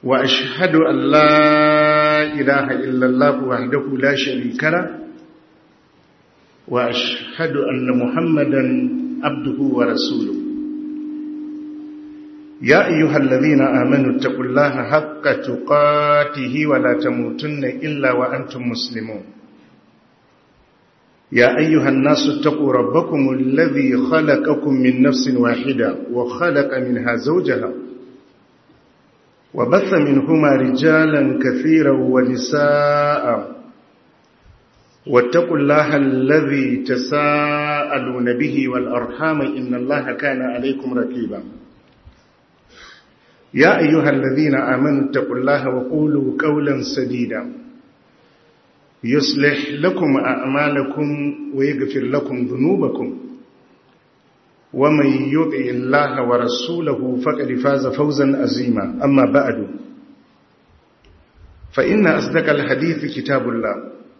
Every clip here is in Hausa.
وأشهد أن لا إله إلا الله وحده لا شريك له وأشهد أن محمدا عبده ورسوله يا أيها الذين آمنوا اتقوا الله حق تقاته ولا تموتن إلا وأنتم مسلمون يا أيها الناس اتقوا ربكم الذي خلقكم من نفس واحدة وخلق منها زوجها وبث منهما رجالا كثيرا ونساء واتقوا الله الذي تساءلون به والأرحام إن الله كان عليكم ركيبا يا أيها الذين آمنوا اتقوا الله وقولوا قولا سديدا يصلح لكم أعمالكم ويغفر لكم ذنوبكم ومن يطع الله ورسوله فقد فاز فوزا عظيما أما بعد فإن أصدق الحديث كتاب الله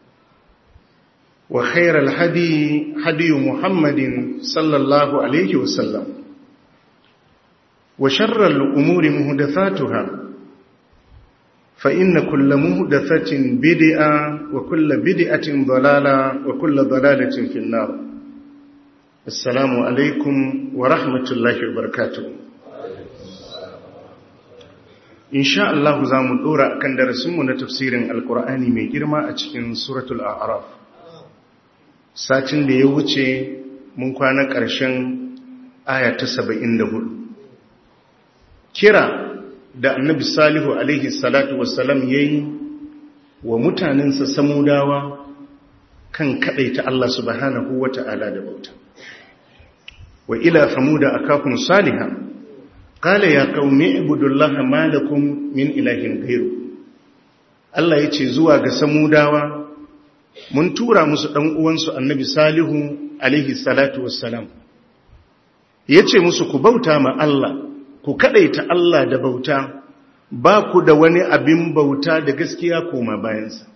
وخير الهدي هدي محمد صلى الله عليه وسلم وشر الأمور مهدثاتها فإن كل مهدثة بدئة وكل بدئة ضلالة وكل ضلالة في النار السلام عليكم ورحمة الله وبركاته إن شاء الله زام الأورا كان درسمنا تفسير القرآن من جرما أتكين سورة الأعراف ساتن ليوچه من كان ƙarshen aya ta 74 kira da annabi salihu alaihi salatu wassalam ya yi wa mutanensa samudawa kan ta Allah subhanahu wa ta'ala da bauta wa ila samuda akakun salihan qala ya qaumi ibudullaha ma lakum min ilahin ghairu Allah yace zuwa ga samudawa mun tura musu dan uwansu annabi salihu alaihi salatu wassalam yace musu ku bauta ma Allah ku kadaita Allah da bauta ba ku da wani abin bauta da gaskiya koma bayansa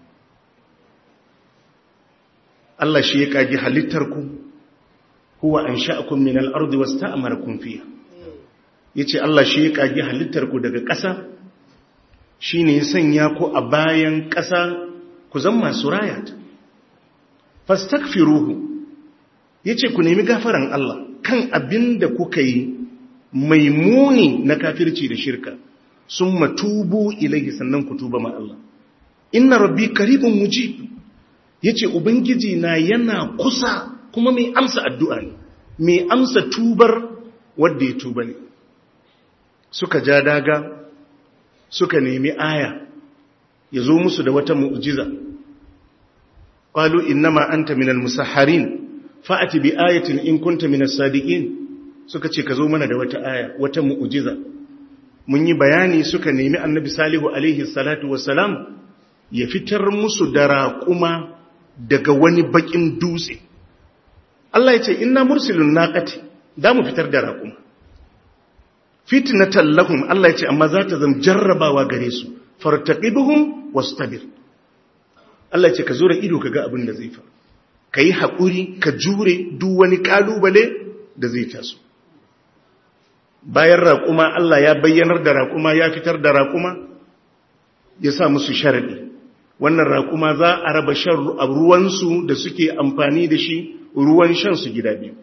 Allah shi ya kagi halittarku huwa an sha'akum min al-ardi wasta'marakum fiha yace Allah shi ya kagi halittarku daga ƙasa shine ya sanya ku a bayan ƙasa ku zan masu rayata fastaghfiruhu yace ku nemi gafaran Allah kan abin da kuka yi mai muni na kafirci da shirka sun matubu ilaihi sannan ku tuba ma Allah inna rabbi karibun mujib yace ubangiji na yana kusa kuma mai amsa addu'a ne mai amsa tubar wanda ya tuba ne suka ja daga suka nemi aya ya zo musu da wata mu'jiza qalu innama anta minal musahharin fa'ati bi ayatin in kunta minas sadiqin suka ce ka zo mana da wata aya wata mu'ujiza mun yi bayani suka nemi annabi salihu alaihi salatu wassalam ya fitar musu da raƙuma daga wani bakin dutse Allah ya ce inna mursilun naqati da mu fitar da raƙuma fitnatan lahum Allah ya ce amma za ta zama jarrabawa gare su fartaqibuhum wastabir Allah ya ce ka zo da ido kaga abin da zai faru kai haƙuri ka jure duk wani kalubale da zai taso bayan raƙuma Allah ya bayyanar da raƙuma ya fitar da raƙuma ya sa musu sharaɗi wannan raƙuma za a raba shan ruwansu da suke amfani da shi ruwan shansu gida biyu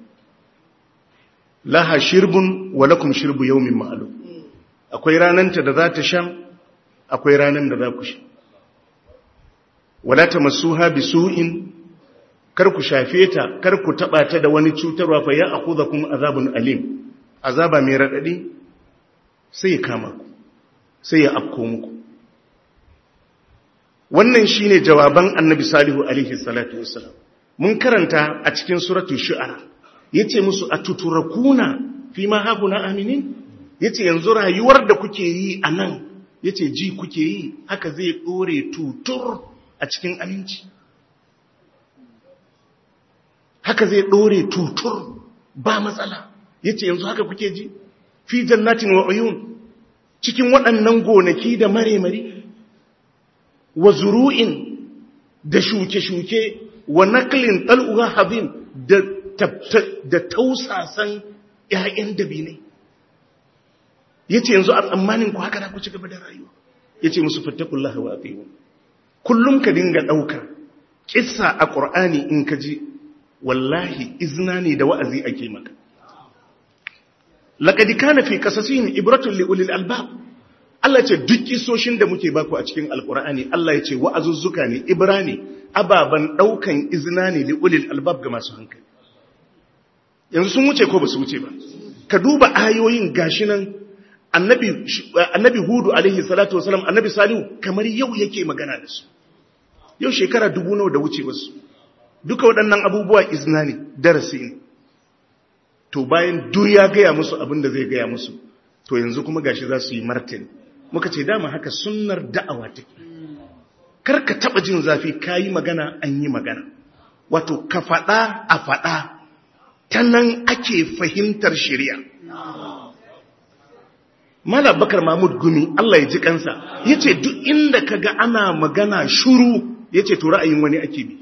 laha shirbun wa lakum shirbu yawmin ma'lum akwai rananta da za ta sha akwai ranan da za ku sha wala tamassuha bisu'in kar ku shafe ta kar ku taba ta da wani cutarwa fa ya akhudakum azabun alim azaba mai raɗaɗi sai ya kama ku sai ya afko muku wannan shine jawaban annabi salihu alaihi salatu wassalam mun karanta a cikin suratu shu'ara yace musu atuturakuna fi ma hakuna aminin yace yanzu rayuwar da kuke yi anan yace ji kuke yi haka zai dore tutur a cikin aminci haka zai dore tutur ba matsala yace yanzu haka kuke ji fi jannatin wa uyun cikin waɗannan gonaki da mare-mare wa zuru'in da shuke-shuke wa naklin ɗal'uwa habin da tausasan ‘ya'yan dabinai yace yanzu a tsammanin ku haka da ku ci gaba da rayuwa yace musu fattakullaha wa atiyu kullum ka dinga daukar kissa a qur'ani in ka ji wallahi izna ne da wa'azi ake maka laqad kana fi qasasihim ibratun li ulil albab Allah ce duk kisoshin da muke baku a cikin alqur'ani Allah ya ce wa'azuzzuka ne ibra ne ababan daukan izna ne li ulil albab ga masu hankali yanzu sun wuce ko ba su wuce ba ka duba ayoyin gashi nan annabi annabi hudu alaihi salatu wasalam annabi salihu kamar yau yake magana da su yau shekara dubu nawa da wuce wasu duka waɗannan abubuwa izna ne darasi ne to bayan duk ya gaya musu abin da zai gaya musu to yanzu kuma gashi za su yi martani muka ce dama haka sunnar da'awa take kar ka taɓa jin zafi ka yi magana an yi magana wato ka faɗa a faɗa ta nan ake fahimtar shari'a Mala Bakar Mahmud Gumi Allah ya ji kansa ya ce duk inda ka ga ana magana shuru ya ce to ra'ayin wani ake bi.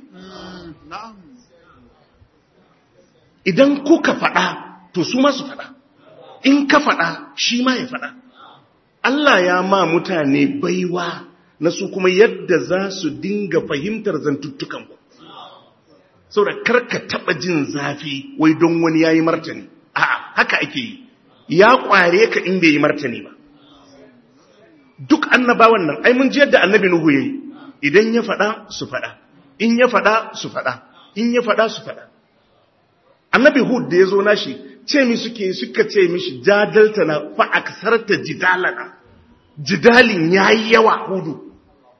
Idan kuka faɗa to su masu faɗa, in ka faɗa shi ma ya faɗa. Allah ya ma mutane baiwa na su kuma yadda za su dinga fahimtar zantuttukanku. Saboda karka taɓa jin zafi wai don wani ya yi martani, a'a haka ake yi. ya kware ka in bai yi martani ba duk annabawan nan ai mun ji yadda annabi nuhu yayi idan ya fada su fada in ya fada su fada in ya fada su fada annabi hud da yazo nashi ce mi suke suka ce mishi jadalta na fa aksarta jidalana jidalin yayi yawa hudu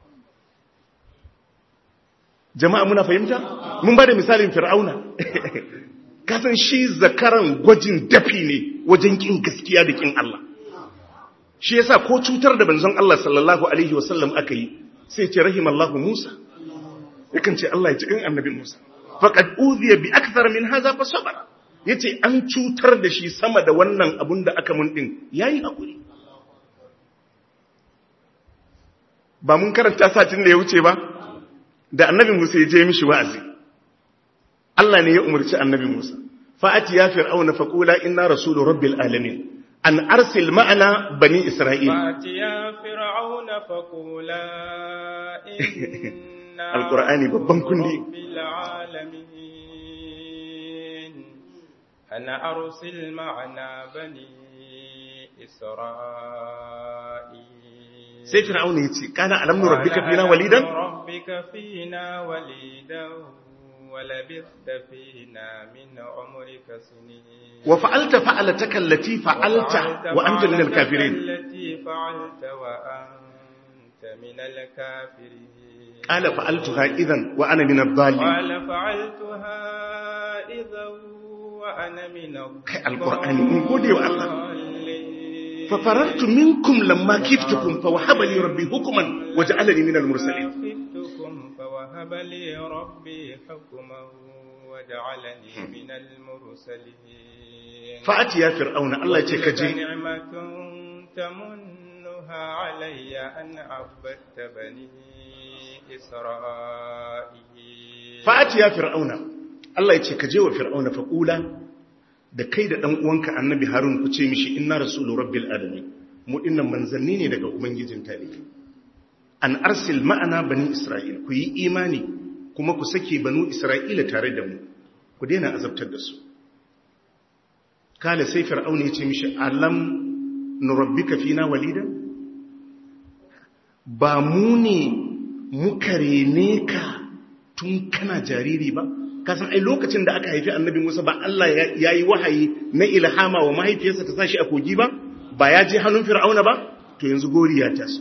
jama'a muna fahimta mun bada misalin fir'auna kasan shi zakaran gwajin dafi ne wajen kin gaskiya da kin Allah shi yasa ko cutar da banzon Allah sallallahu alaihi wasallam aka yi sai ce rahimallahu Musa yakan ce Allah ya ci kan annabi Musa faqad udhiya bi akthar min hadha fa sabara yace an cutar da shi sama da wannan abun da aka mun din yayi hakuri ba mun karanta satin da ya wuce ba da annabi Musa ya je mishi wa'azi Allah ne ya umarci annabi Musa fa'ati ya fir'auna faqula inna rasulu rabbil alamin an arsil ma'ana bani isra'il fa'ati ya fir'auna faqula inna alqur'ani babban kundi rabbil alamin ana arsil ma'ana bani isra'il sai fir'auna yace kana alam nu rabbika fina walidan rabbika fina walidan ولبثت فينا من عمرك سنين وفعلت فعلتك التي فعلت وأنت من الكافرين التي فعلت وأنت من الكافرين قال فعلتها إذا وأنا من الضالين قال فعلتها إذا وأنا من القرآن من قولي والله الضالين ففررت منكم لما كفتكم فوهب لي ربي حكما وجعلني من المرسلين خفتكم فوهب لي ربي حكما وجعلني من المرسلين فأتي يا فرعون الله يتي كجي نعمة تمنها علي أن عبدت بني إسرائيل فأتي يا فرعون الله يتي كجي وفرعون فقولا da kai da ɗan uwanka annabi harun ku ce mishi inna rasulu rabbil alamin mu dinnan manzanni ne daga ubangijin talibai an arsil ma'ana bani isra'il ku yi imani kuma ku sake banu isra'ila tare da mu ku daina azabtar da su kala sai fir'auna ya ce mishi alam nurabbika fina walida ba mu ne muka rene ka tun kana jariri ba kasan ai lokacin da aka haifi annabi Musa ba Allah ya yi wahayi na ilhama wa mahaifiyarsa ta sashi a kogi ba ba ya je hannun fir'auna ba to yanzu gori ya taso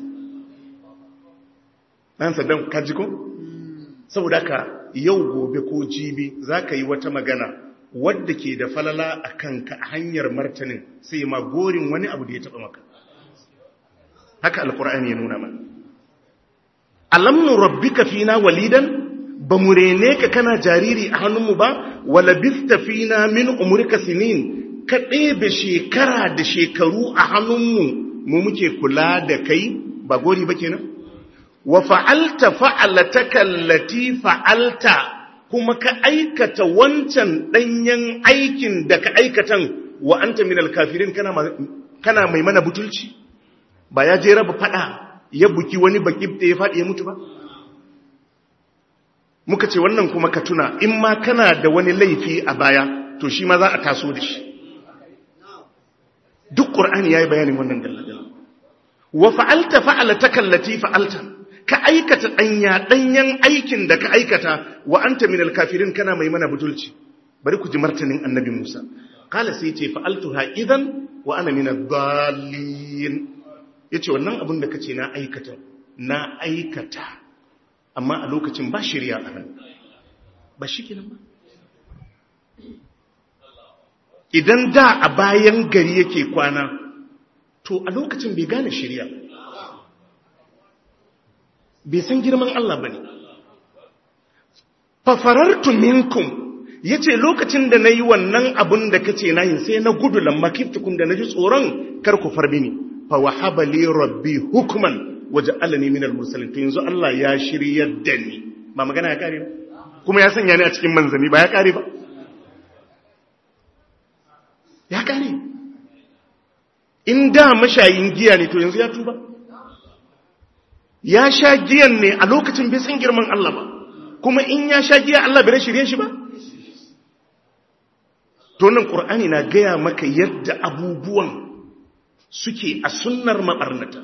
ɗan saddam kaji ko saboda ka yau gobe ko jibi za ka yi wata magana wadda ke da falala a kanka a hanyar martanin sai ma gorin wani abu da ya taɓa maka haka alkur'ani ya nuna mana alamnu rabbika fina walidan ba mu rene ka kana jariri a hannunmu ba wala bista fina min umurka sinin ka ɗebe shekara da shekaru a hannunmu mu muke kula da kai ba gori ba kenan wa fa'alta fa'alataka allati fa'alta kuma ka aikata wancan ɗanyen aikin da ka aikatan wa anta min alkafirin kana kana mai mana butulci ba ya je raba fada ya buki wani baki da ya faɗi ya mutu ba muka ce wannan kuma ka tuna in ma kana da wani laifi a baya to shi ma za a taso da shi duk ƙur'ani ya yi bayanin wannan galladala wa fa'alta fa'alata kallati fa'alta ka aikata ɗanya ɗanyen aikin da ka aikata wa an ta minal kafirin kana mai mana butulci bari ku ji martanin annabi musa kala sai ce fa'altu ha idan wa ana mina dalilin ya ce wannan abin da ka ce na aikata na aikata amma a lokacin ba shirya a nan ba shi kenan ba idan da a bayan gari yake kwana to a lokacin bai gane shirya bai san girman Allah ba ne fafarartu minkum ya ce lokacin da na yi wannan abin da ka ce na yin sai na gudu lamma kiftukun da na ji tsoron karku farbi ne fa wahaba li rabbi hukuman waje alani minal mursalin to yanzu Allah ya shirya da ni ba magana ya kare ba kuma ya sanya ni a cikin manzanni ba ya kare ba ya kare in da mashayin giya ne to yanzu ya tuba ya sha giyan ne a lokacin bai san girman Allah ba kuma in ya sha giya Allah bai shirye shi ba to nan qur'ani na gaya maka yadda abubuwan suke a sunnar mabarnata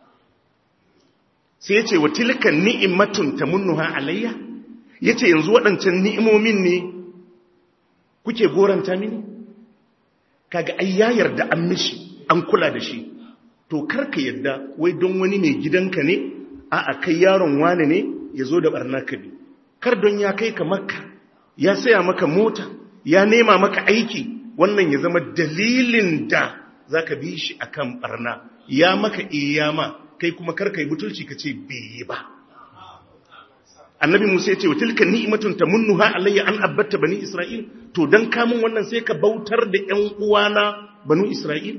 sai yace wa tilka ni'matun tamunnuha alayya yace yanzu waɗancan ni'imomin ne kuke goranta mini kaga ai ya yarda an mishi an kula da shi to karka yadda wai don wani mai gidanka ne a a kai yaron wane ne ya zo da barna ka bi kar don ya kai ka makka ya saya maka mota ya nema maka aiki wannan ya zama dalilin da za ka bi shi a kan barna ya maka iyama kai kuma karka yi butulci ka ce bai yi ba annabi musa ya ce wa tilka ni'matun tamunnuha alayya an abatta bani isra'il to dan kamun wannan sai ka bautar da ƴan uwana banu isra'il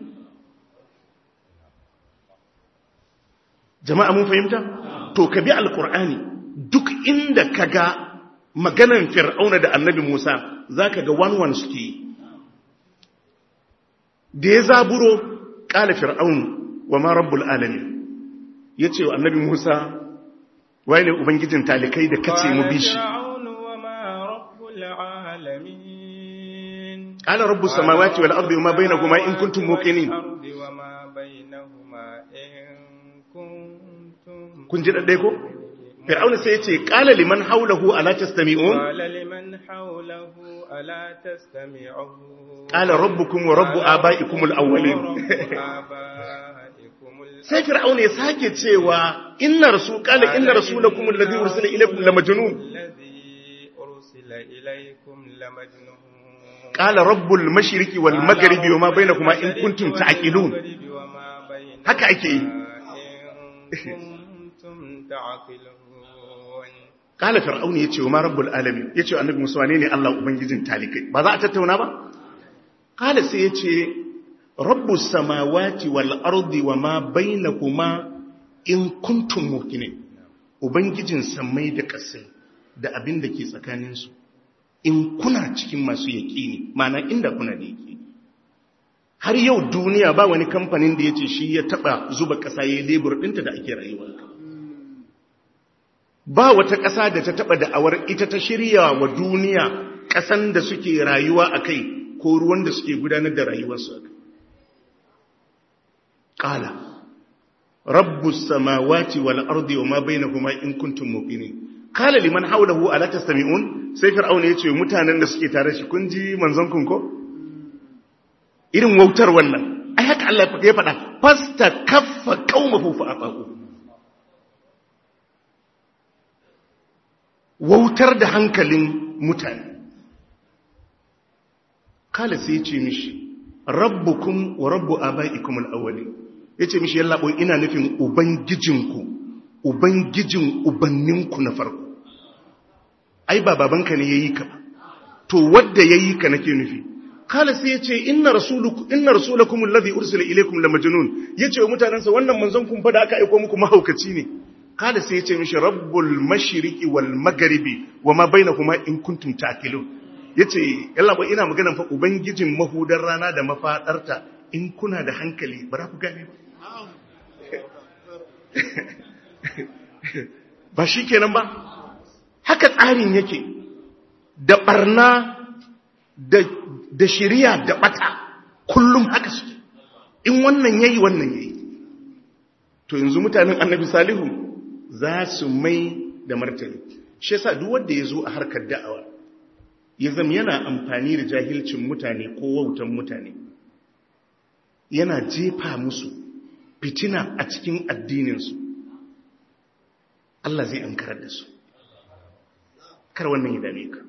jama'a mun fahimta to ka bi alqur'ani duk inda kaga maganan fir'auna da annabi musa zaka ga one one suke da ya zaburo qala fir'aun wa ma rabbul alamin yace wa annabi musa waye ne ubangijin talikai da kace mu bi shi qala rabbus samawati wal ardi wama bainahuma in kuntum muqinin kun ji daddai ko fir'auna sai yace qala liman hawlahu ala tastami'un qala liman hawlahu ala tastami'un qala rabbukum wa rabbu abaikum al awwalin sai fir'auna ya sake cewa inna rasul qala inna rasulakum alladhi ursila ilaykum lamajnun qala rabbul mashriqi wal maghribi wama bainakuma in kuntum ta'qilun haka ake yi qala fir'auna yace wa ma rabbul alamin yace annabi musa wane ne Allah ubangijin talikai ba za a tattauna ba qala sai yace rabbus samawati wal ardi wama bainakuma in kuntum muqinin ubangijin samai da ƙasai da abin da ke tsakanin su in kuna cikin masu yaqini ma'ana inda kuna da yaqini har yau duniya ba wani kamfanin da yace shi ya taba zuba ƙasa yayin lebur ɗinta da ake rayuwa ba wata ƙasa da ta taba da'awar ita ta shirya wa duniya ƙasan da suke rayuwa akai ko ruwan da suke gudanar da rayuwarsu akai قال رب السماوات والأرض وما بينهما إن كنتم موقنين قال لمن حوله ألا تستمعون sai fir'auna yace mutanen da suke tare shi kun ji manzon kun ko irin wautar wannan ai haka Allah ya faɗa fasta kaffa qaumahu fa afaqu wautar da hankalin mutane kala sai ce mishi rabbukum wa rabbu abaikum al-awwalin yace mishi yalla boy ina nufin ubangijinku ubangijin ubanninku na farko ai ba babanka ne yayi ka to wanda yayi ka nake nufi kala sai yace inna rasulukum inna rasulakum alladhi ursila ilaykum lamajnun yace wa mutanansa wannan manzon kun fa da aka aika muku mahaukaci ne kala sai yace mishi rabbul mashriqi wal magharibi wama bainahuma in kuntum ta'qilun ya ce yalla ina maganan fa ubangijin mahudar rana da mafadarta in kuna da hankali ba za ku gane ba ba shi kenan ba haka tsarin yake da barna da, da shirya da bata kullum haka suke in wannan yayi wannan yayi to yanzu mutanen annabi salihu za su mai da martani shi yasa duk wanda ya zo a harkar da'awa ya zama yana amfani da jahilcin mutane ko wautan mutane yana jefa musu fitina a cikin addininsu Allah zai ankarar da su kar wannan ya dame ka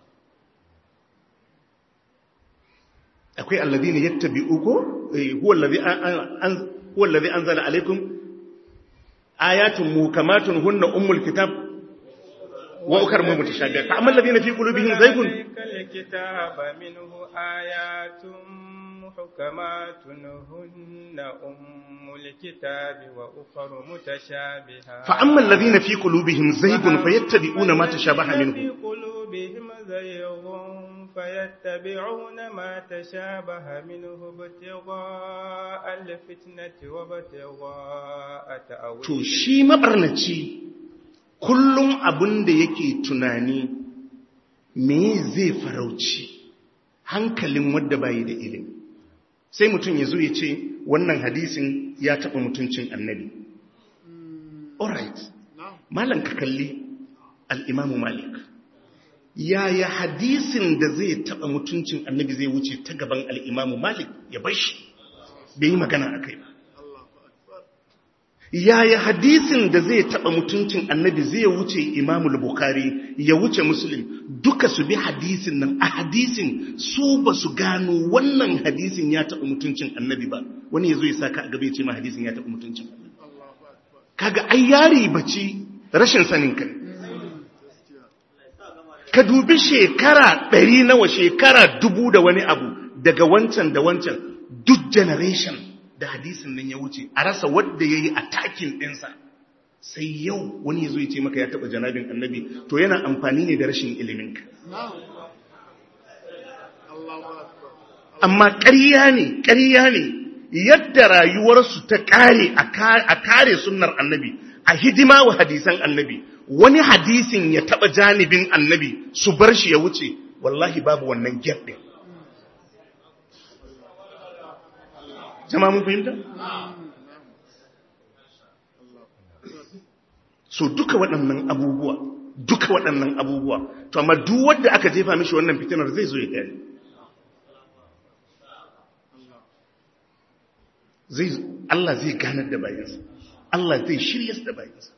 akwai alladhina yattabi'u ko huwa alladhi an huwa alladhi anzala alaykum ayatun muhkamatun hunna ummul kitab wa ukhra mutashabihat fa amma alladhina fi qulubihim zaygun الكتاب منه آيات محكمات هن أم الكتاب وأخر متشابهات فأما الذين في قلوبهم زيغ فيتبعون ما تشابه في منه قلوبهم زيغ فيتبعون ما تشابه منه ابتغاء الفتنة وابتغاء to تأويله shi mabarnaci kullum abin da yake tunani me zai farauci hankalin wadda bayi da ilimi sai mutum ya zo ya ce wannan hadisin ya taɓa mutuncin annabi alright malam ka kalli al'imamu malik yaya hadisin da zai taɓa mutuncin annabi zai wuce ta gaban al'imamu malik ya bashi bai yi magana a kai ba yaya hadisin da zai taba mutuncin annabi zai wuce imamul bukhari ya wuce muslim duka su bi hadisin nan a hadisin su ba su gano wannan hadisin ya taba mutuncin annabi ba wani ya zo ya saka a gaba ya ce ma hadisin ya taba mutuncin annabi kaga ai yari baci rashin sanin kai ka dubi shekara ɗari nawa shekara dubu da wani abu daga wancan da wancan duk generation da hadisin nan ya wuce a rasa wadda ya yi a takin ɗinsa sai yau wani ya zo ya ce maka ya taɓa janabin annabi to yana amfani ne da rashin iliminka amma ƙarya ne ƙarya ne yadda rayuwarsu ta ƙare a kare sunnar annabi a hidima wa hadisan annabi wani hadisin ya taɓa janibin annabi su bar shi ya wuce wallahi babu wannan gap ɗin jama mun fahimta? so duka waɗannan abubuwa duka waɗannan abubuwa to amma duk wanda aka jefa mishi wannan fitinar zai zo ya gani zai Allah zai ganar da bayansa Allah zai shirya da bayansa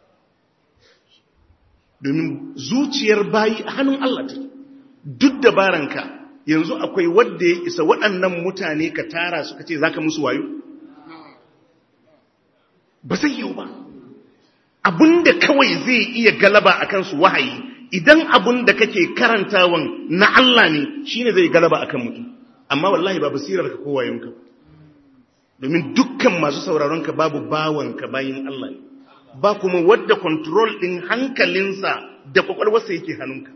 domin zuciyar bayi a hannun Allah take duk dabaranka yanzu akwai wadda ya isa waɗannan mutane ka tara suka ce zaka musu wayo ba zai yiwu ba abinda kawai zai iya galaba a kansu wahayi idan abinda kake karantawan na Allah ne shine zai galaba akan mutum amma wallahi ba basirar ka ko wayonka domin dukkan masu sauraron ka babu bawanka bayin Allah ne ba kuma wadda control din hankalinsa da kwakwalwarsa yake hannunka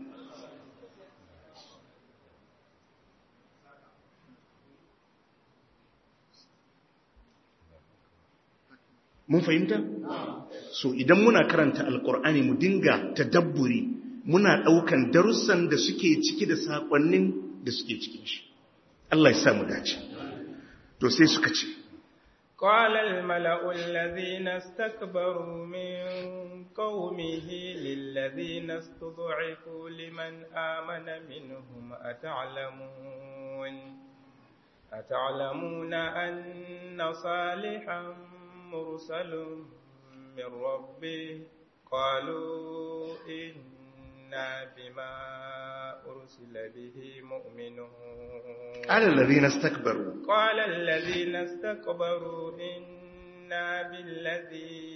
mun fahimta so idan muna karanta alkur'ani mu dinga tadabburi muna daukan darussan da suke ciki da sakonnin da suke cikin shi Allah ya sa mu dace to sai suka ce قال الملأ الذين استكبروا من قومه للذين استضعفوا لمن آمن منهم أتعلمون أتعلمون أن صالحا مرسل من ربه قالوا إنا بما أرسل به مؤمنون قال الذين استكبروا قال الذين استكبروا إنا بالذي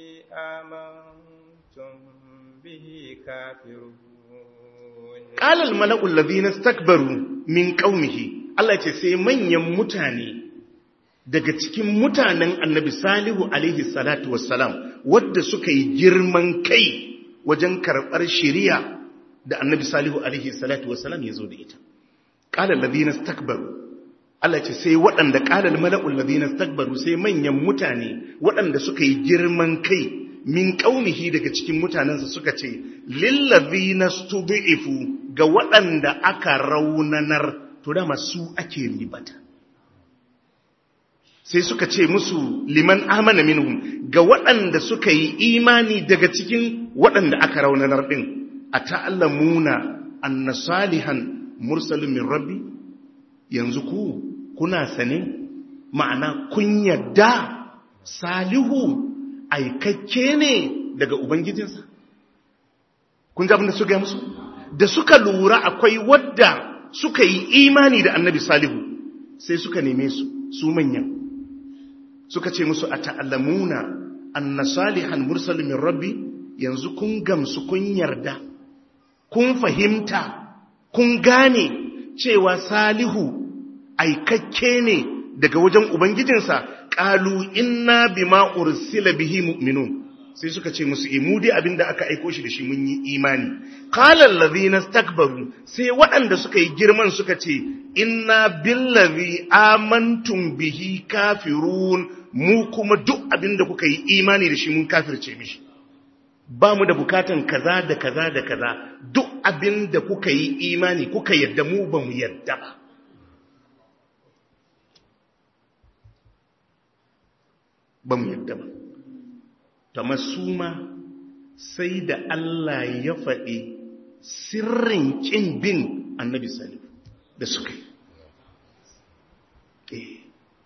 آمنتم به كافرون قال الملأ الذين استكبروا من قومه Allah ce sai manyan mutane daga cikin mutanen annabi salihu alaihi salatu wassalam wadda suka yi girman kai wajen karɓar shiriya da annabi salihu alaihi salatu wassalam ya zo da ita ƙalar ladina stakbaru Allah ce sai waɗanda ƙalal mala'ul ladina stakbaru sai manyan mutane waɗanda suka yi girman kai min ƙaunihi daga cikin mutanensa suka ce lillazina stubi'ifu ga waɗanda aka raunanar to dama su ake ribata sai suka ce musu liman amana minhum ga waɗanda suka yi imani daga cikin waɗanda aka raunanar ɗin a ta'allamuna anna salihan mursalin min rabbi yanzu ku kuna sane ma'ana kun yadda salihu aikakke ne daga ubangijinsa kun ji abin da suka yi musu da suka lura akwai wadda suka yi imani da annabi salihu sai suka neme su su manyan suka ce musu a ta'allamuna anna salihan mursalin min rabbi yanzu kun gamsu kun yarda kun fahimta kun gane cewa salihu aikakke ne daga wajen ubangijinsa qalu inna bima ursila bihi mu'minun sai suka ce musu imudi abinda aka aiko shi da shi mun yi imani qala allazina istakbaru sai waɗanda suka yi girman suka ce inna billazi amantum bihi kafirun mu kuma duk abinda kuka yi imani da shi mun kafirce mishi ba mu da bukatan kaza da kaza da kaza duk abinda kuka yi imani kuka yadda mu ba mu yadda ba ba mu yadda ba ta su ma sai da Allah ya faɗi sirrin ƙin bin annabi salif da suka yi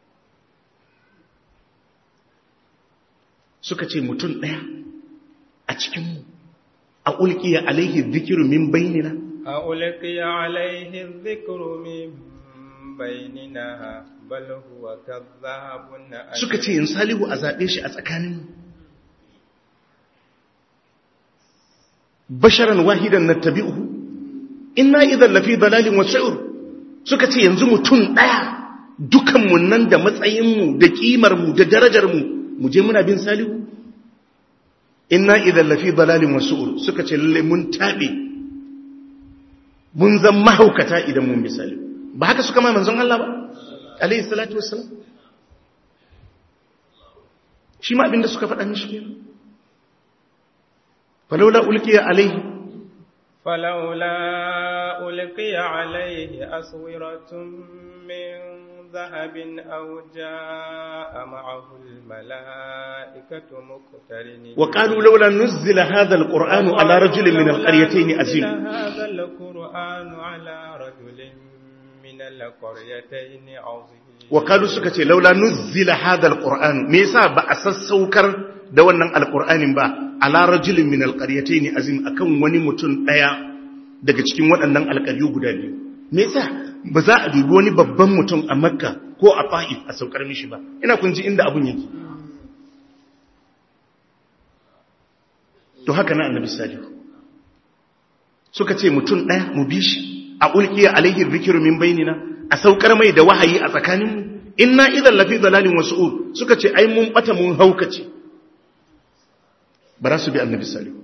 suka ce mutum ɗaya a cikinmu a ulkiya alaihi zikiru min bainina a ulkiya alaihi zikiru min bainina bal huwa kadhabun suka ce in salihu a zaɓe shi a tsakaninmu basharan wahidan na tabi'uhu inna idan lafi dalalin wasu'ur suka ce yanzu mutum ɗaya dukanmu nan da matsayinmu da ƙimarmu da darajarmu mu je muna bin salihu inna idan lafi dalalin wasu'ur suka ce lalle mun taɓe mun zan mahaukata idan mun bi salihu ba haka suka ma manzon Allah ba alayhi salatu wassalam shi ma abinda suka faɗa mishi kenan falaula ulqiya alayhi falaula ulqiya alayhi aswiratun min dhahabin aw jaa ma'ahu almalaikatu muqtarinin wa qalu laula nuzila hadha alqur'anu ala rajulin min alqaryatayn azim hadha alqur'anu ala rajulin min alqaryatayn azim wa qalu suka ce laula nuzila hadha alqur'an me yasa ba a sassaukar da wannan alqur'anin ba ala rajulin min alqaryatayn azim akan wani mutum daya daga cikin waɗannan alƙaryu guda biyu me yasa ba za a dubi wani babban mutum a makka ko a fa'if a saukar mishi ba ina kun ji inda abun yake to haka na annabi salihu suka ce mutum ɗaya mu bi shi a ulkiya alaihi zikiru min bainina a saukar mai da wahayi a tsakaninmu inna idan lafi dalalin wasu suka ce ai mun bata mun haukace ba za su bi annabi salihu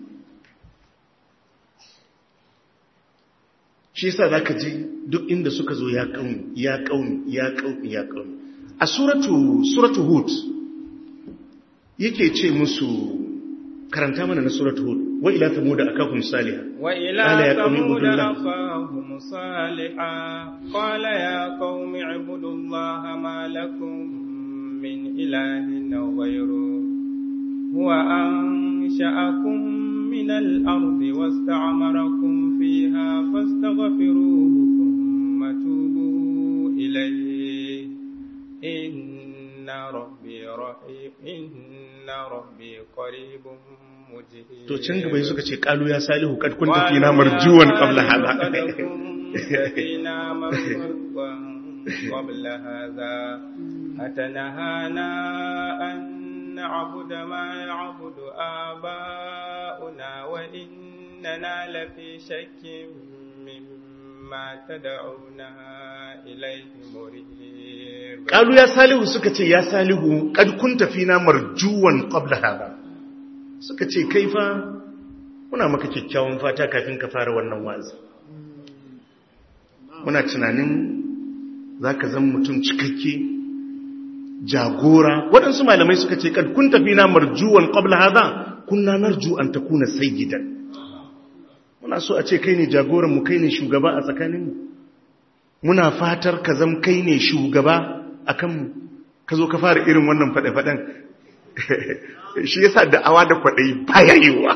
shi yasa zaka je duk inda suka zo ya kauni ya kauni ya kauni ya kauni a suratu suratu hud yake ce musu karanta mana na suratu hud wa ila thamud akakum salih wa ila thamud akahum salihah qala ya qaumi ibudullaha ma lakum min ilahin ghayruhu huwa ansha'akum من الأرض واستعمركم فيها فاستغفروه ثم توبوا إليه إن ربي رحيم إن ربي قريب مجيب to can gaba suka ce kalu ya salihu kad kunta fina marjuwan qabla hada فينا مرجوا قبل هذا أتنهانا أن نعبد ما يعبد آباؤنا وإننا لفي شك مما تدعونا إليه مريب قالوا يا صالح suka ce ya salihu kad kunta fina marjuwan qabla hada suka ce kai fa muna maka kyakkyawan fata kafin ka fara wannan wazi muna tunanin za ka zan mutum cikakke jagora waɗansu malamai suka ce kad kun tafi na marjuwan ƙwabla haza kunna narju an ta kuna sayyidan muna so a ce kai ne jagoranmu kai ne shugaba a tsakaninmu muna fatar ka zam kai ne shugaba a kanmu ka zo ka fara irin wannan faɗe-faɗen shi yasa da'awa da kwaɗayi baya yiwuwa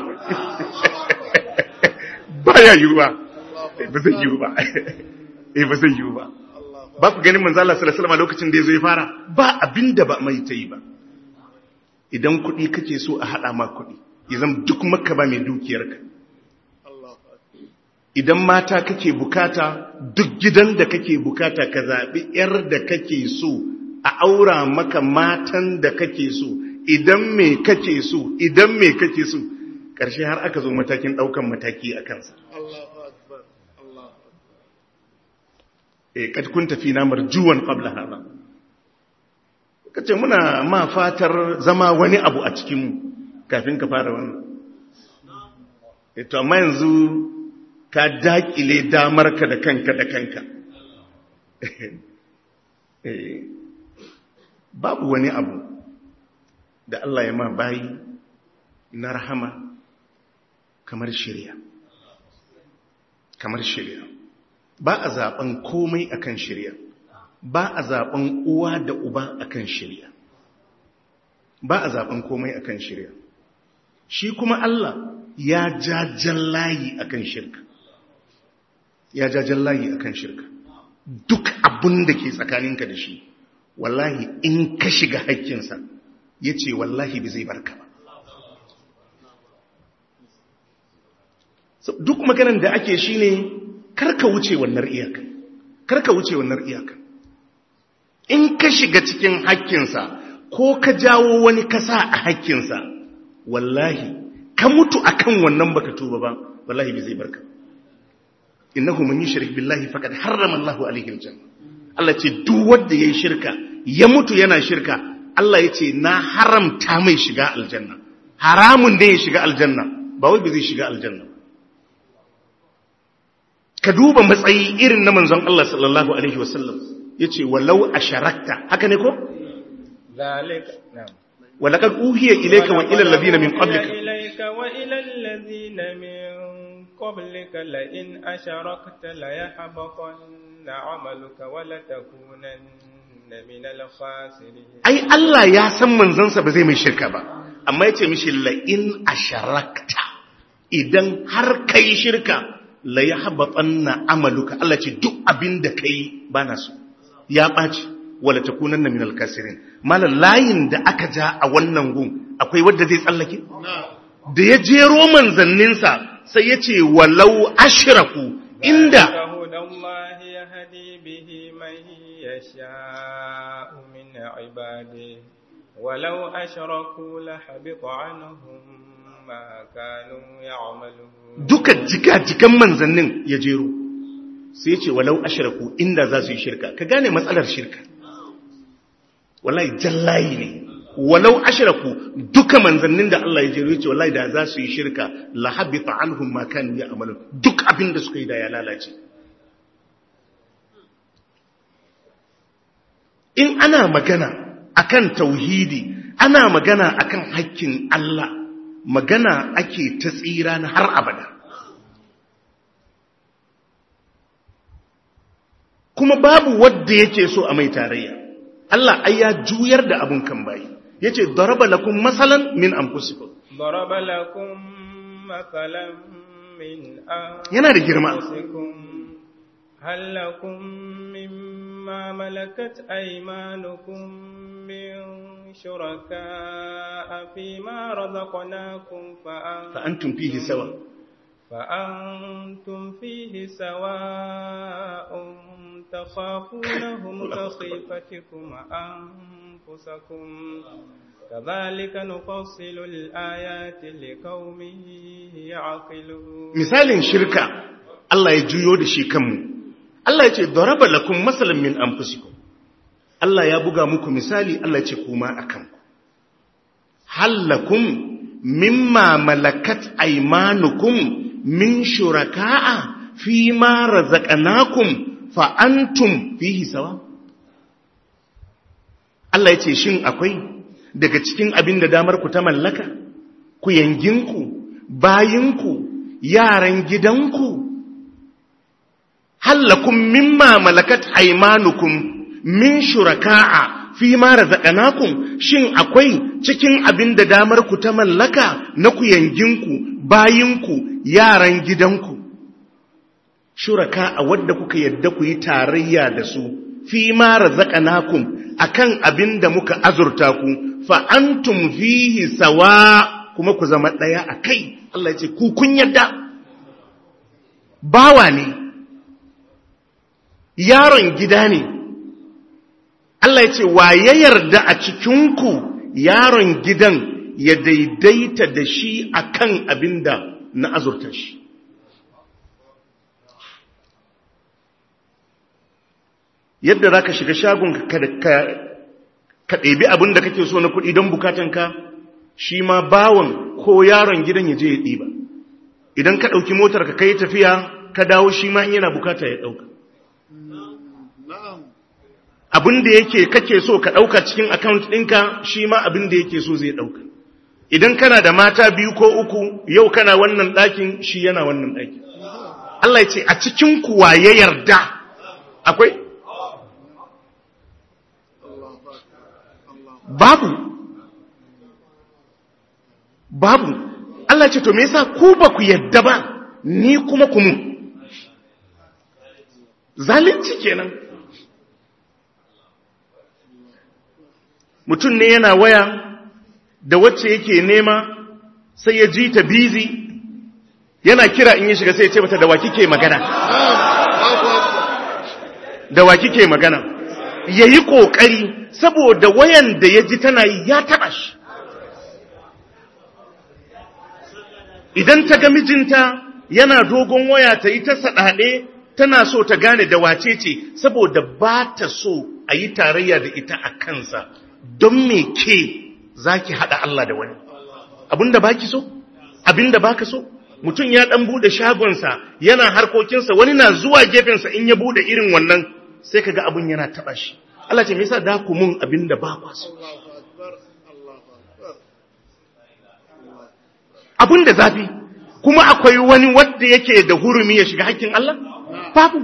baya yiwuwa ba zai yiwu ba eh ba zai yiwu ba ba ku ganin manzo Allah sallallahu alaihi wasallam lokacin da yazo ya fara ba abinda ba mai tayi ba idan kuɗi kake so a hada ma kuɗi idan duk makka ba mai dukiyarka idan mata kake bukata duk gidan da kake bukata ka zabi yar da kake so a aura maka matan da kake so idan me kake so idan me kake so ƙarshe har aka zo matakin ɗaukan mataki a kansa e kad kun tafi na marjuwan qabla hada kace muna ma fatar zama wani abu a cikin mu kafin ka fara wannan e to amma yanzu ka dakile damar ka da kanka da kanka eh babu wani abu da Allah ya ma bayi na rahama kamar shirya kamar shirya ba a zaben komai akan shirya ba a zaben uwa da uba akan shirya ba a zaben komai akan shirya shi kuma Allah ya jajen layi akan shirka ya jajen layi akan shirka duk abun da ke tsakaninka da shi wallahi in ka shiga haƙƙinsa ya ce wallahi bai zai barka ba duk maganan da ake shi ne karka wuce wannan iyaka karka wuce wannan iyaka in ka shiga cikin haƙƙinsa ko ka jawo wani kasa a haƙƙinsa wallahi ka mutu akan wannan baka tuba ba wallahi bai zai barka innahu man yushrik billahi faqad harrama Allahu alaihi aljanna Allah ce duk wanda yayi shirka ya mutu yana shirka Allah ya ce na haramta mai shiga aljanna haramun da ya shiga aljanna ba wai bai zai shiga aljanna ka duba matsayi irin na manzon Allah sallallahu alaihi wasallam yace walau asharakta haka ne ko zalika na'am walaqad uhiya ilayka wa ila alladhina min qablika ilayka wa ila alladhina min qablika la in asharakta la yahbatanna 'amaluka wa la takunanna min al-khasirin ai Allah ya san manzansa ba zai mai shirka ba amma yace mishi la in asharakta idan har kai shirka la ya haɓaɓanna amaluka Allah ce duk abin da ka yi ba na so ya ɓaci wala ta kunan na minal kasirin malar layin da aka ja a wannan gun akwai wadda zai tsallake da ya jero manzanninsa sai ya ce walau ashiraku inda ولو أشركوا لحبط عنهم ما كانوا يعملون duka jika-jikan manzannin ya jero sai ce walau ashiraku inda za su yi shirka ka gane matsalar shirka wallahi jallayi ne walau ashiraku duka manzannin da Allah ya jero ya ce wallahi da za su yi shirka la habita anhum ma kanu ya'malun duk abin da suka yi da ya lalace in ana magana akan tauhidi ana magana akan haƙƙin Allah magana ake ta tsira na har abada kuma babu wadda yake so a mai tarayya Allah ai ya juyar da abun kan bayi yace daraba lakum masalan min anfusikum daraba lakum masalan min yana da girma hal lakum mimma malakat aymanukum min شركاء فيما رزقناكم فأنتم فيه سواء فأنتم فيه سواء تخافونهم كخيفتكم أنفسكم كذلك نفصل الآيات لقوم يعقلون مثال شركة الله يجيو دشي كم الله يجي ضرب لكم مثلا من أنفسكم Allah ya buga muku misali Allah ce kuma a kanku. Hallakum mimma malakat aimanukum min shuraka'a fi ma razaqnakum fa antum fihi sawa Allah ya ce shin akwai daga cikin abin da damar ku ta mallaka ku yanginku bayinku yaran gidanku hallakun mimma malakat aimanukum min shuraka'a fi ma razaqnakum shin akwai cikin abin da damar ku ta mallaka na ku yanginku bayinku yaran gidanku shuraka a wadda kuka yadda ku yi tarayya da su fi ma razaqnakum akan abin da muka azurta ku fa antum fihi sawa kuma ku zama daya akai Allah ya ce ku kun yadda bawa ne yaron gida ne Allah ya ce wa ya yarda a cikin ku yaron gidan ya daidaita da shi akan abin da na azurta shi yadda za ka shiga shagon ka ɗebi abin da kake so na kuɗi don bukatanka shi ma bawan ko yaron gidan ya je ya ɗiba idan ka ɗauki motar ka kai tafiya ka dawo shi ma in yana bukata ya ɗauka abin da yake kake so ka ɗauka cikin akaunt ɗinka shi ma abin da yake so zai ɗauka idan kana da mata biyu ko uku yau kana wannan ɗakin shi yana wannan ɗakin Allah ya ce a cikin kuwa ya yarda akwai babu babu Allah ce to me yasa ku ba ku yadda ba ni kuma ku mu zalunci kenan mutum ne yana waya da wacce yake nema sai ya ji ta bizi yana kira in ya shiga sai ya ce mata da wa kike magana da wa kike magana yayi kokari saboda wayan da ya ji tana yi ya taɓa shi idan ta ga mijinta yana dogon waya ta yi ta saɗaɗe tana so ta gane da wace ce saboda ba ta so a yi tarayya da ita a kansa don me ke za ki haɗa Allah da wani abinda ba ki so abinda ba ka so mutum ya ɗan buɗe shagonsa yana harkokinsa wani na zuwa gefensa in ya buɗe irin wannan sai ka ga abin yana taɓa shi Allah ce me yasa da ku mun abin da ba kwa so abin da zafi kuma akwai wani wanda yake da hurumi ya shiga hakkin Allah babu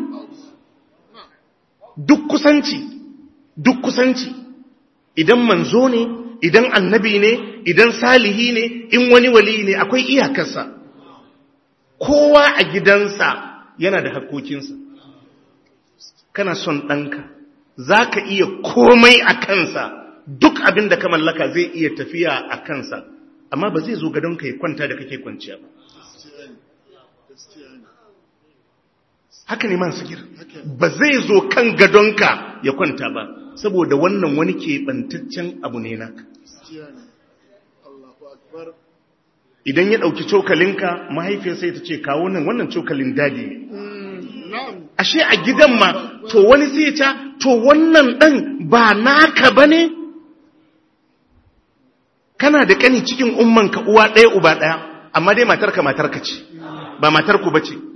duk kusanci duk kusanci idan manzo ne idan annabi ne idan salihi ne in wani wali ne akwai iyakarsa kowa a gidansa yana da hakkokinsa kana son ɗanka za ka iya komai a kansa duk abin da ka mallaka zai iya tafiya a kansa amma ba zai zo gadonka ya kwanta da kake kwanciya ba haka ne man sigir ba zai zo kan gadonka ya kwanta ba saboda wannan wani keɓantaccen abu ne naka idan ya ɗauki cokalinka mahaifiyar sai ta ce kawo nan wannan cokalin dadi ne ashe a gidan ma to wani sai ta to wannan ɗan ba naka ba ne kana da ƙani cikin ummanka uwa ɗaya uba ɗaya amma dai matarka matarka ce ba matarku ba ce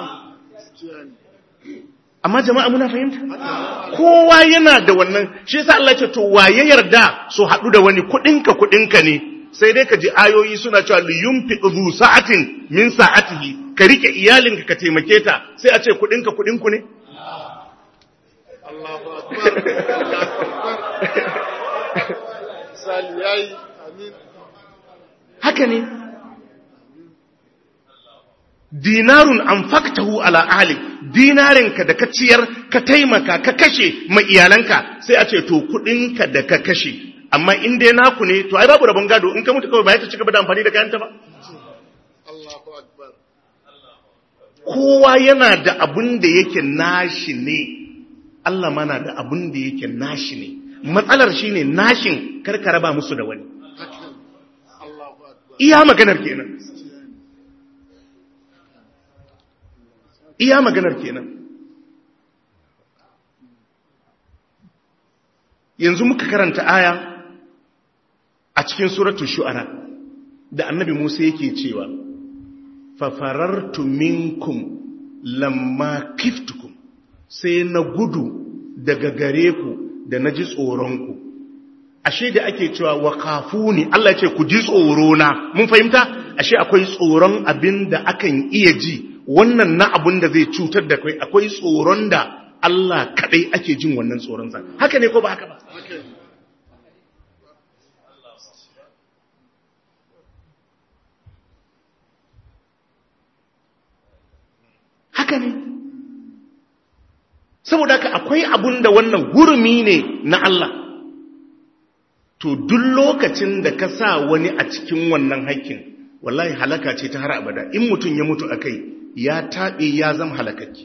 amma jama'a muna fahimta kowa yana da wannan shi yasa Allah ce to waye yarda su haɗu da wani kuɗinka kuɗinka ne sai dai ka ji ayoyi suna cewa li yunfiq zu sa'atin min sa'atihi ka rike iyalinka ka taimake ta sai a ce kuɗinka kuɗinku ne Allahu akbar Sali yayi amin haka ne dinarun anfaqtahu ala ahli dinarinka da ka ciyar ka taimaka ka kashe ma iyalanka sai a ce to kudinka da ka kashe amma in dai naku ne to ai babu rabon gado in ka mutu kawai ba ya ci gaba da amfani da kayanta ba Allahu akbar kowa yana da abun da yake nashi ne Allah mana da abun da yake nashi ne matsalar shine nashin karka raba musu da wani hakan Allahu akbar iya maganar kenan iya maganar kenan yanzu muka karanta aya a cikin suratul shu'ara da annabi Musa yake cewa fafarartu minkum lamma kiftukum sai na gudu daga gare ku da na ji tsoronku ashe da ake cewa wa kafuni Allah ce ku ji tsoro na mun fahimta ashe akwai tsoron abin da akan iya ji wannan na abin da zai cutar da kai akwai tsoron da Allah kadai ake jin wannan tsoron sa haka ne ko ba haka ba haka ne saboda haka akwai abun da wannan hurumi ne na Allah to duk lokacin da ka sa wani a cikin wannan haƙƙin wallahi halaka ce ta har abada in mutum ya mutu akai ya taɓe ya zama halakakki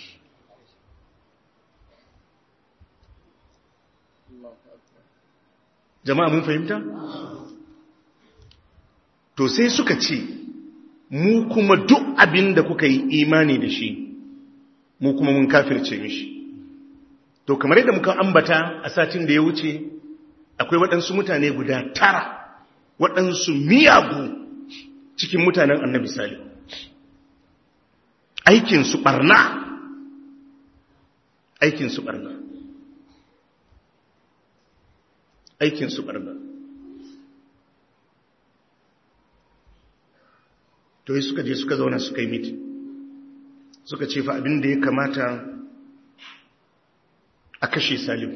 jama'a mun fahimta to sai suka ce mu kuma duk abin da kuka yi imani da shi mu kuma mun kafirce mishi to kamar yadda muka ambata a satin da ya wuce akwai waɗansu mutane guda tara waɗansu miyagu cikin mutanen annabi sali aikinsu ɓarna aikinsu ɓarna aikinsu ɓarna to yi suka je suka zauna suka yi miti suka ce fa abin da ya kamata a kashe salihu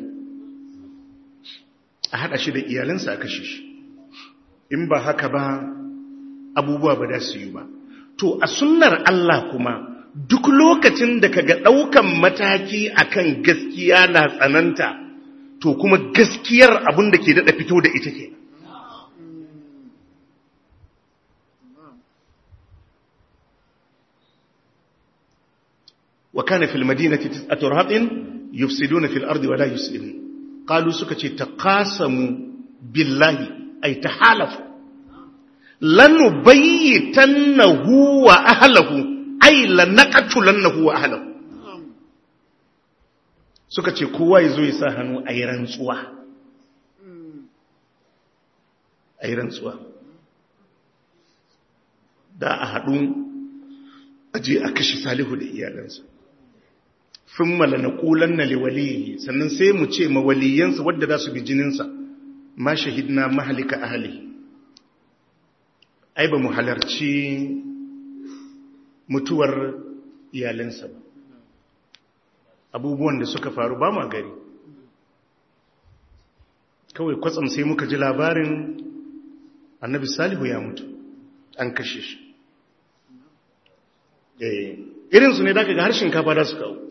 a haɗa shi da iyalinsa a kashe shi in ba haka ba abubuwa ba da su yi ba to a sunnar Allah kuma duk lokacin da kaga ɗaukan mataki akan gaskiya na tsananta to kuma gaskiyar abin da ke daɗa fito da ita ke وكان في المدينة تسعة رهط يفسدون في الأرض ولا يسلمون قالوا سكتي تقاسموا بالله أي تحالفوا لنبيتنه وأهله أي لنقتلنه وأهله سكتي كوا يزو يساهنوا أي رنسوا أي رنسوا da a haɗu aje a kashe salihu da iyalansa fin mala na kulan na liwaliyi sannan sai mu ce mawaliyansa wadda za su bi jininsa ma shahidna mahalika ahali ai ba mu halarci mutuwar iyalansa ba abubuwan da suka faru ba ma gari kawai kwatsam sai muka ji labarin annabi salihu ya mutu an kashe shi irinsu ne da ga har shinkafa da su kawo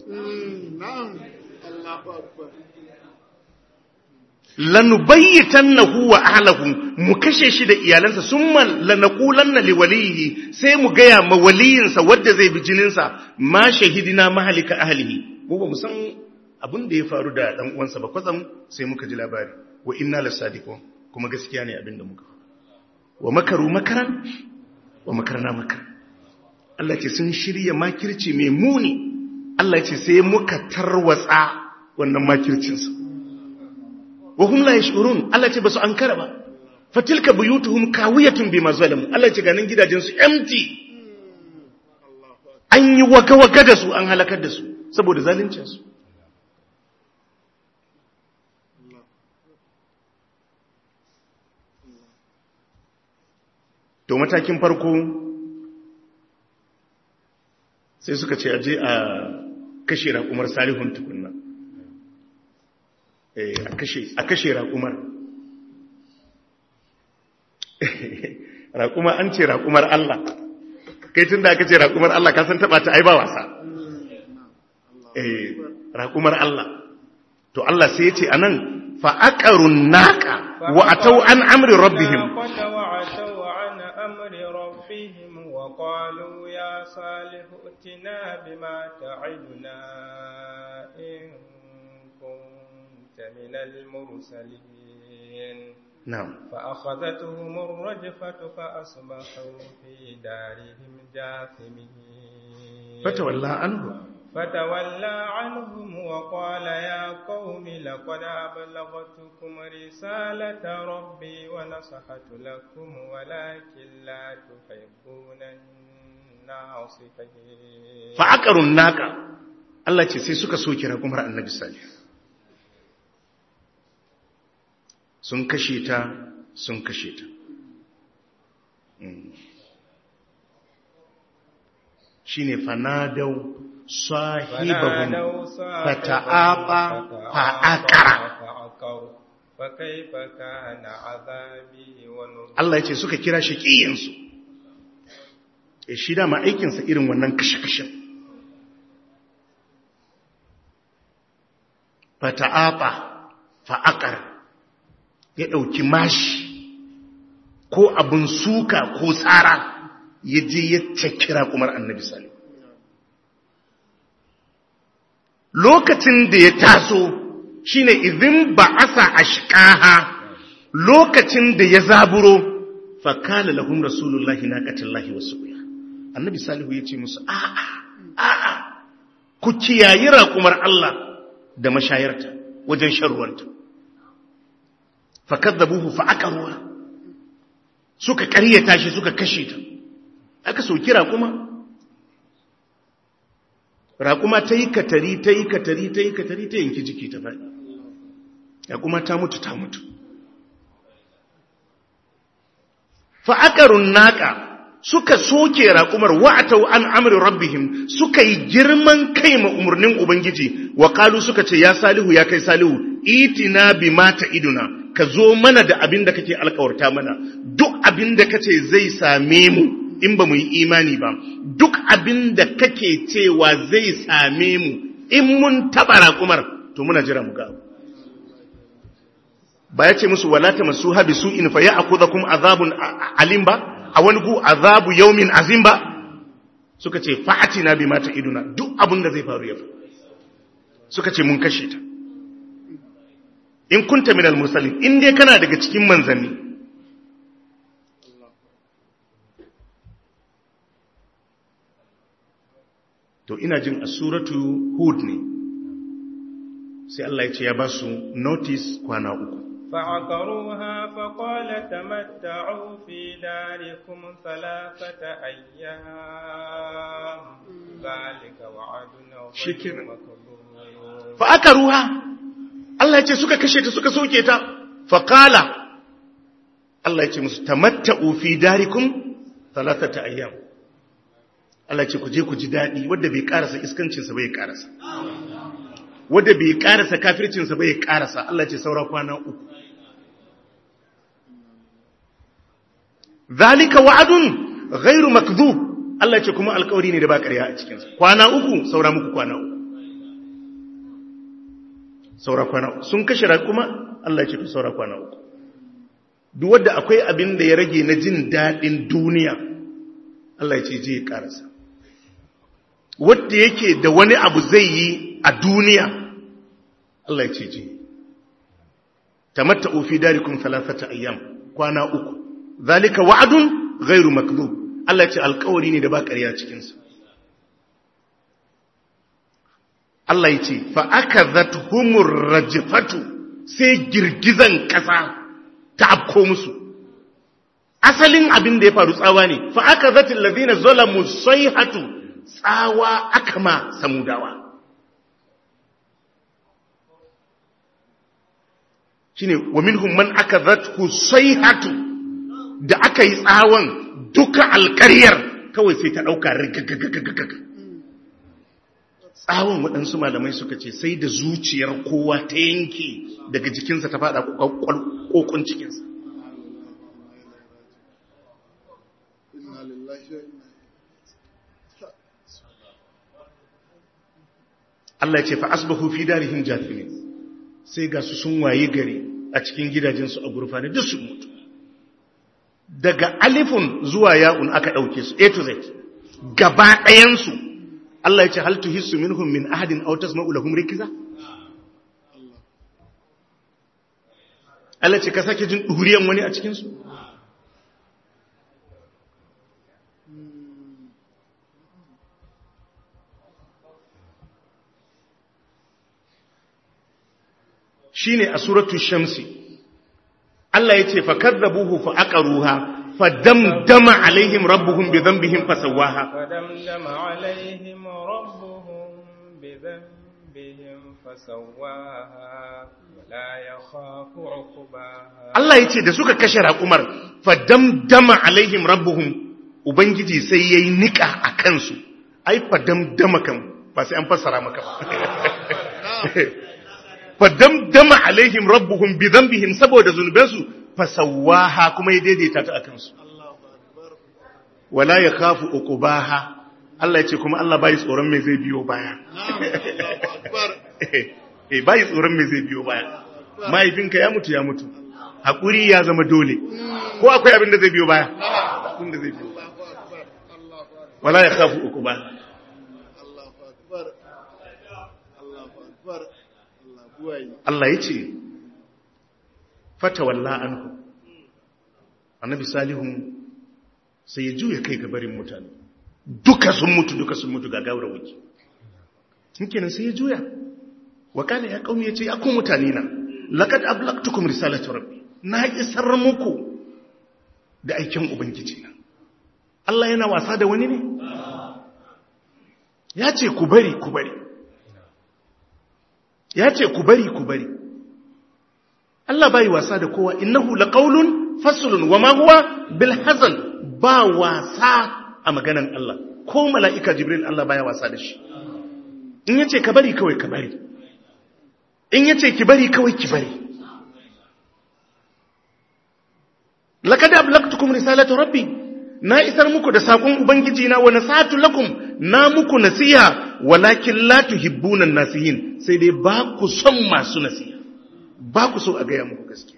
lanubayyitannahu wa ahlahu mu kashe shi da iyalansa summa lanaqulanna liwalihi sai mu gaya ma waliyinsa wanda zai bi jininsa ma shahidina mahalika ahlihi mu ba mu san abin da ya faru da dan uwansa ba kwatsam sai muka ji labari wa inna lasadiqun kuma gaskiya ne abin da muka wa makaru makaran wa makarna makaran Allah ce sun shirya makirci mai muni Allah ce sai muka tarwatsa wannan makircinsu wa hum la yashurun Allah ce basu ankara ba fatilka buyutuhum kawiyatun bima zalamu Allah ce ganin gidajen su empty an yi waka waka da su an halakar da su saboda zaluncin su to matakin farko sai suka ce aje a kashe raƙumar salihun tukunna a kashe raƙumar raƙuma an ce raƙumar Allah kai tun da aka ce raƙumar Allah ka san taɓa ta ai ba wasa raƙumar Allah to Allah sai ya ce a nan fa'aƙarun naƙa wa a tau an amri rabbihim وقالوا يا صالح ائتنا بما تعدنا إن كنت من المرسلين نعم فأخذتهم الرجفة فأصبحوا في دارهم جاثمين فتولى عنه فتولى عنهم وقال يا قوم لقد أبلغتكم رسالة ربي ونصحت لكم ولكن لا تحبون الناصحين فعقروا الناقة Allah ce sai suka soke raƙumar annabi salih sun kashe ta sun kashe ta shi ne fanadau sahibahum فنادوا صاحبهم fata'aba fa'akara فكيف كان عذابي ونذر Allah ya ce suka kira shi ƙiyansu ya shi dama aikinsa irin wannan kashe-kashen fata'aba fa'akar ya ɗauki mashi ko abin suka ko tsara ya je ya cakira kumar annabi salim lokacin da ya taso shine izin ba asa ashqaha lokacin da ya zaburo fakala lahum rasulullahi naqatullahi wasuya annabi salihu yace musu a'a a'a ku kiyayi raƙumar Allah da mashayarta wajen sharruwanta fakadzabuhu fa'aqaruha suka ƙaryata shi suka kashe ta aka soki raƙuma raƙuma ta yi katari ta yi katari ta yi katari ta yanki jiki ta faɗi raƙuma ta mutu ta mutu fa'aƙarun naƙa suka soke raƙumar wa'atau an amri rabbihim suka yi girman kai ma umarnin ubangiji wa ƙalu suka ce ya salihu ya kai salihu itina bi mata iduna ka zo mana da abin da kake alkawarta mana duk abin da kace zai same mu in ba mu yi imani ba duk abin da kake cewa zai same mu in mun taɓa raƙumar to muna jira mu ga abu ba ya ce musu walata masu habi su in fa ya akuza kuma azabun alim ba a wani gu azabu yaumin azim ba suka ce fa'ati na bi mata iduna duk abin da zai faru ya faru suka ce mun kashe ta in kunta min al-mursalin in dai kana daga cikin manzanni to ina jin a suratu hud ne sai Allah ya ce ya ba su notice kwana uku فعقروها فقال تمتعوا في داركم ثلاثة أيام ذلك وعد غير شكرا. مكذوب fa aka ruha Allah ya ce suka kashe ta suka soke ta fa qala Allah ya ce musu tamatta'u fi darikum thalathata ayyam Allah ya ce ku je ku ji dadi wanda bai karasa iskancin sa bai karasa wanda bai karasa kafircin sa bai karasa Allah ya ce saura kwana uku zalika wa'adun ghairu makdhub Allah ya ce kuma alƙawari ne da ba ƙarya a cikin sa kwana uku saura muku kwana uku saura kwana uku sun kashe kuma Allah ya ce to saura kwana uku duk wanda akwai abin da ya rage na jin daɗin duniya Allah ya ce je ya karasa wanda yake da wani abu zai yi a duniya Allah ya ce je tamatta'u fi darikum thalathata ayyam kwana uku zalika wa'dun ghairu makdhub Allah ya ce alƙawari ne da ba ƙarya cikin sa Allah ya ce fa'akazat humur rajifatu sai girgizan ƙasa ta afko musu. Asalin abin da ya faru tsawa ne, fa'akazatin lazina zolamu sai hatu tsawa aka ma samudawa. Shi ne, wa minhum man aka zatu sai hatu da aka yi tsawon duka alƙaryar kawai sai ta ɗauka rigagagagagaga. tsawon waɗansu malamai suka ce sai da zuciyar kowa ta yanke daga jikinsa ta faɗa ƙoƙon cikinsa inna lillahi wa inna Allah ya ce fa asbahu fi darihim jathimin sai ga su sun waye gari a cikin gidajensu a gurfane duk su mutu daga alifun zuwa ya'un aka ɗauke su a to z gaba ɗayansu Allah ya ce hal tuhissu minhum min ahadin aw tasma'u lahum rikza Allah ce ka sake jin duriyan wani a cikin su shine a suratul shamsi Allah ya ce fa kadzabuhu fa aqaruha fa damdama alaihim rabbuhum bi dhanbihim fasawaha فدمدم عليهم ربهم بذنبهم بهم فسواها ولا يخاف عقباها Allah ya ce da suka kashe raƙumar fadamdama alaihim rabbuhum ubangiji sai yayi nika a kansu ai fadamdama kan ba sai an fassara maka ba fadamdama alaihim rabbuhum bi dhanbihim saboda zunubansu fasawaha kuma ya daidaita ta a kansu wala yakhafu uqubaha Allah ya ce kuma Allah bai tsoron me zai biyo baya eh bai tsoron me zai biyo baya mahaifinka ya mutu ya mutu haƙuri ya zama dole ko akwai abin da zai biyo baya abin da zai biyo baya wala ya kafu uku ba Allahu akbar Allahu akbar Allah buwayi Allah ya ce fata walla anhu annabi salihun sai ya juya kai ga barin mutane duka sun mutu duka sun mutu ga gawar wuki kenan sai ya juya wa kana ya kaumi yace ya ku mutane na laqad ablaqtukum risalatu rabbi na isar muku da aikin ubangiji na Allah yana wasa da wani ne ya ce ku bari ku bari ya ce ku bari ku bari Allah bai wasa da kowa innahu laqawlun faslun wa ma huwa bil hazal ba wasa a maganan Allah ko mala'ika jibril Allah baya wasa da shi in yace ka bari kawai ka bari in yace ki bari kawai ki bari laqad ablaqtukum risalatu rabbi na isar muku da sakon ubangiji na wa nasatu lakum na muku nasiha walakin la tuhibbuna nasihin sai dai ba ku son masu nasiha ba ku so a gaya muku gaskiya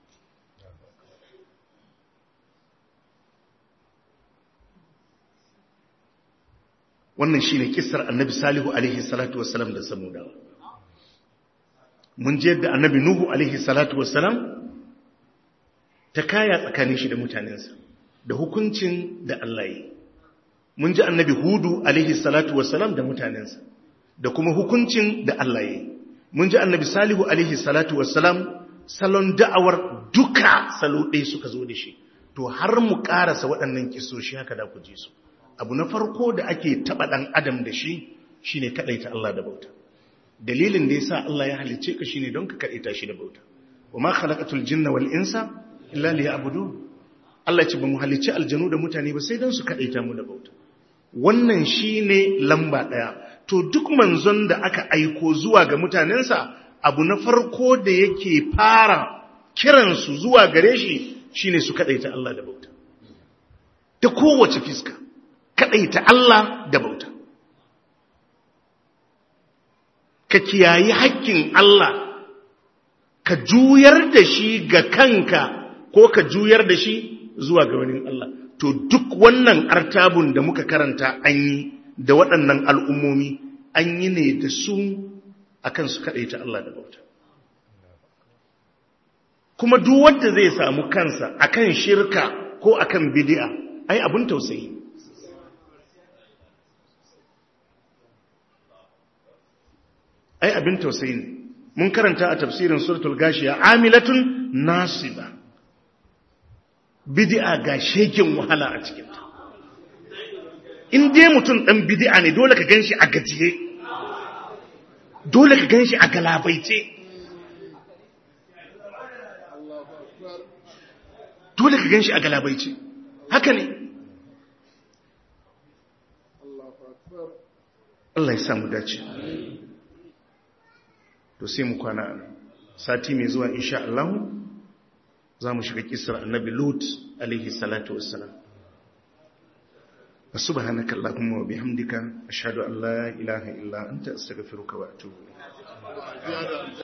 wannan shine kissar annabi salihu alaihi salatu wassalam da samudawa mun je yadda annabi nuhu alaihi salatu wassalam ta kaya tsakanin shi da mutanensa da hukuncin da Allah yi mun ji annabi hudu alaihi salatu wassalam da mutanensa da kuma hukuncin da Allah yi mun ji annabi salihu alaihi salatu wassalam salon da'awar duka salo ɗaya suka zo da shi to har mu ƙarasa waɗannan kisoshi haka da ku ji su abu na farko da ake taɓa ɗan adam da shi shine kaɗaita Allah da bauta dalilin da yasa Allah ya halicce ka shine don ka kaɗaita shi da bauta wa ma khalaqatul jinna wal insa illa liya'budun Allah ce ba mu halicci aljanu da mutane ba sai don su kaɗaita mu da bauta wannan shine lamba ɗaya to duk manzon da aka aiko zuwa ga mutanensa abu na farko da yake fara kiransu zuwa gare shi shine su kaɗaita Allah da bauta ta kowace fiska kaɗaita Allah da bauta ka kiyayi hakkin Allah ka juyar da shi ga kanka ko ka juyar da shi zuwa ga wani Allah to duk wannan artabun da muka karanta an yi da waɗannan al'ummomi an yi ne da su akan su kaɗaita Allah da bauta kuma duk wanda zai samu kansa akan shirka ko akan bid'a ai abun tausayi ai abin tausayi ne mun karanta a tafsirin suratul gashiya amilatun nasiba bid'a ga shekin wahala a cikin ta in dai mutum dan bid'a ne dole ka ganshi a gajiye dole ka ganshi a galabaice dole ka ganshi a galabaice haka ne Allah ya samu dace to sai mu kwana sati mai zuwa insha Allah za mu shiga kisar annabi Lut alaihi salatu wassalam subhanaka allahumma wa bihamdika ashhadu an la ilaha illa anta astaghfiruka wa atubu ilayk